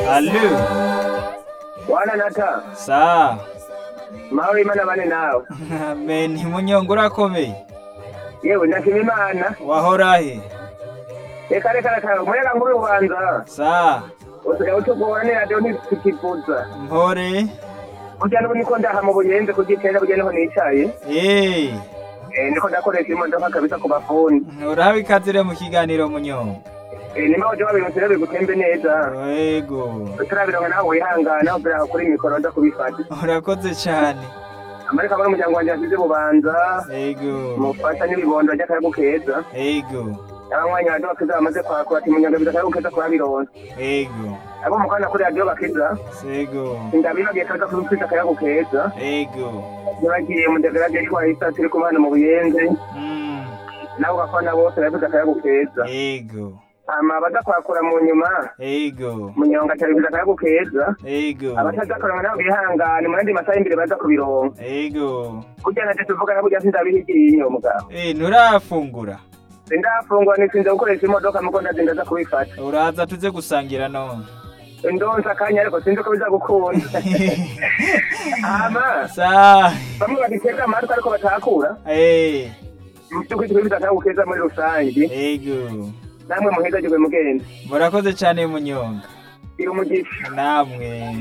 Allo. wana nata Sa. mahoro imana bane nawe Amen. Munyongo urakomeye. yewe ndashima imana Wahorahe. reka reka reka umuyaga nkuru ubanza Sa. usigaye utugora ni radiyo ntitukivuza Mpore. kurya n'ubu niko ndaha mu buyenzi kugitera burya niho nicaye Eh. Eh, niko ndakoresha imodoka kabisa ku bafuni Urahawe ikazire mu kiganiro munyongo. Eh, nimba uje wabironsera bigutembe neza Yego. turabironka nawe wihangana ubera kuri mikoro nza kubifata Urakoze cyane. amarika muri umuryango wanjye yasize bubanza Yego. mufasha n'ibibondo by'akayagu keza Yego. abanywanyi radiyo bakiza bamaze kwakura ati munyanga biza akayagu keza kurabironsa Yego. abo mukanda kuri radiyo bakiza Sego. ndabibagiye kaza kubifita akayagu keza Yego. ntibagiye mu degarade twahita turi kumwe hano mu buyenzi Mm. nabo bafana bose barabiza akayagu keza Yego. hama baza kwakura mu nyuma Yego. munyonga atabiza akayagu keza Yego. abatazakorana nabo bihangane mu yandi masaha y'imbere baza kubironka Yego. kurya nacyo tuvugana kurya sindabihigiye iyo mugabo Eh, nturafungura. sindafungwa nisinze gukoresha imodoka muko ndazinda za kubifata Uraza tuze gusangira none. ndonsa akanya ariko sinzi ko biza gukunda hama Sa. bamwe bagitega amatwi ariko batakura Eh. mu by'ukuri twibiza akayagu keza muri rusange Yego. namwe muhezagirwe mugenzi Murakoze cyane munyonga. gira umugisha Namwe.